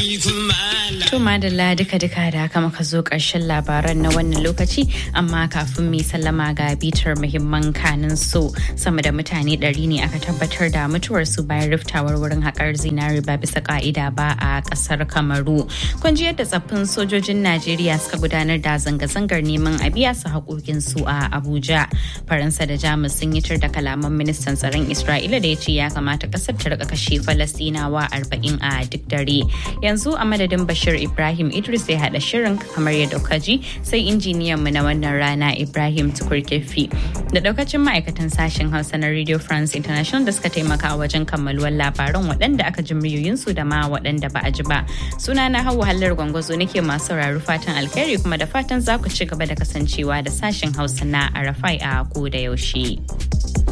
To madalla duka-duka da haka muka zo ƙarshen labaran na wannan lokaci amma kafin mai sallama ga bitar muhimman kanin su sama da mutane ɗari ne aka tabbatar da mutuwarsu bayan riftawar wurin haƙar zinari ba bisa ƙa'ida ba a ƙasar Kamaru. Kun ji yadda tsaffin sojojin Najeriya suka gudanar da zanga-zangar neman a biya su haƙoƙinsu a Abuja. Faransa da Jamus sun yi tur da kalaman ministan tsaron Isra'ila da ya ce ya kamata ƙasar ta rika kashe Falastinawa arba'in a duk dare. Yanzu a madadin Bashir Ibrahim Idris ya haɗa shirin kamar yadda kuka ji sai injiniyan mu na wannan rana Ibrahim Tukur Kefi da daukacin ma'aikatan sashen Hausa na Radio France International da suka taimaka wajen kammaluwar labaran waɗanda aka ji muryoyinsu da ma waɗanda ba a ji ba. Suna na Hauwa Hallar Gwangwazo nake masu sauraro fatan alkhairi kuma da fatan za ku ci gaba da kasancewa da sashen Hausa na Arafai a ko da yaushe.